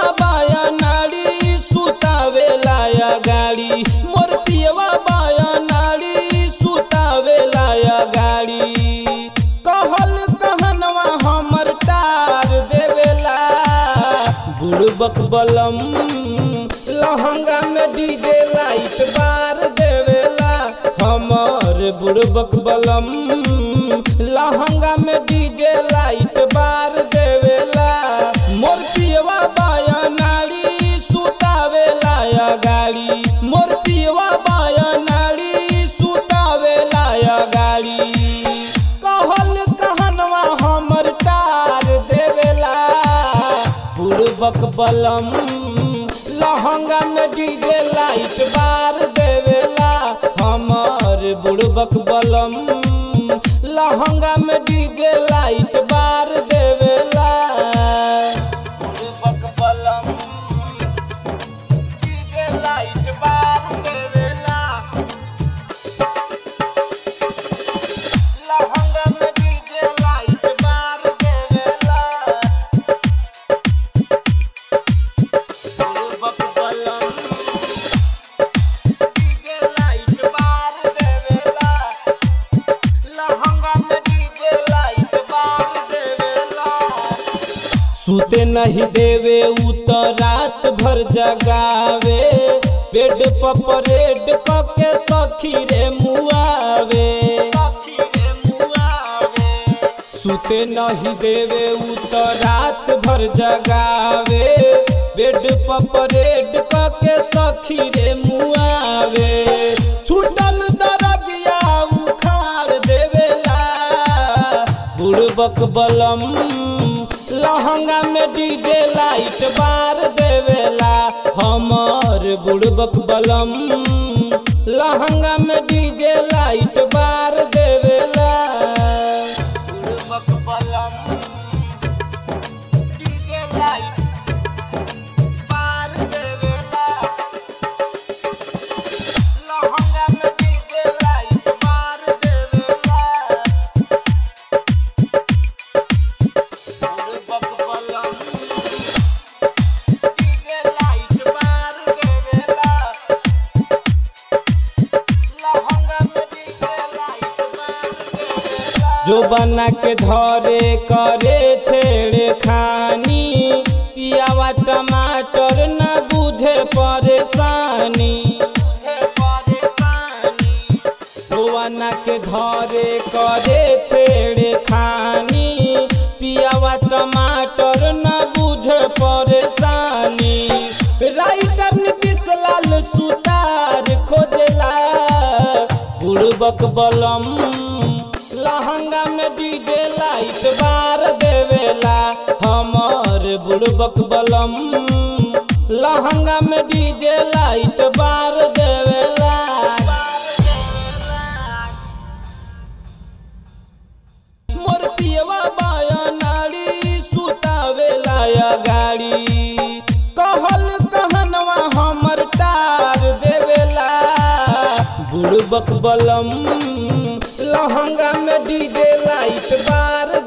बाया नाड़ी सुतावे लाया गाड़ी मोर पियवा बाया नाड़ी सुतावे लाया गाड़ी कहल कहनवा हमर टार देवेला बुड़बक बलम लहंगा में डीजे लाइट बार देवेला हमर बुड़बक बलम लहंगा में डीजे लाइट बार देवेला मोर पियवा बाया नाड़ी सुतावे लाया गाड़ी मोर पियवा बाया नाड़ी सुतावे लाया गाड़ी कहल कहनवा हमर टार देवेला बुड़बक बलम लहंगा में डीजे लाइट बार देवेला हमर बुड़बक बलम लहंगा में डीजे लाइट बार देवेला बुड़बक बलम डीजे लाइट बार देवेला लहंगा में डीजे लाइट बार देवेला बुड़बक बलम डीजे लाइट बार देवेला लहंगा में डीजे लाइट बार देवेला सुते नहीं देवे उ तो रात भर जगावे बेड पर परेड कके सखी रे मुआवे सुते नहीं देवे उ तो रात भर जगावे बेड पर परेड कके सखी रे मुआवे छूटल दरगिया उखाड़ देवेला बुड़बक बलम लहंगा में डीजे लाइट बार देवेला हमर बुड़बक बलम लहंगा में डीजे लाइट बार देवेला बुड़बक बलम डीजे लाइट बार देवेला लहंगा में डीजे लाइट बार देवेला बुड़बक बलम डीजे लाइट बार देवेला लहंगा में डीजे लाइट बार देवेला जो बना के धरे करे छेड़े खानी पियावा टमाटर न बुझे परेशानी बना के धरे करे छेड़े खानी पियावा टमाटर न बुझे परेशानी राइटर नीतीश लाल सुतार खोजला बुड़बक बलम लहंगा में डीजे लाइट बार देवेला हमर बुड़बक बलम लहंगा में डीजे लाइट बार देवेला मोर पियवा बाया नाड़ी सुतावे लाया गाड़ी कहल कहनवा हमर टार देवेला बुड़बक बलम लहंगा में डीजे लाइट बार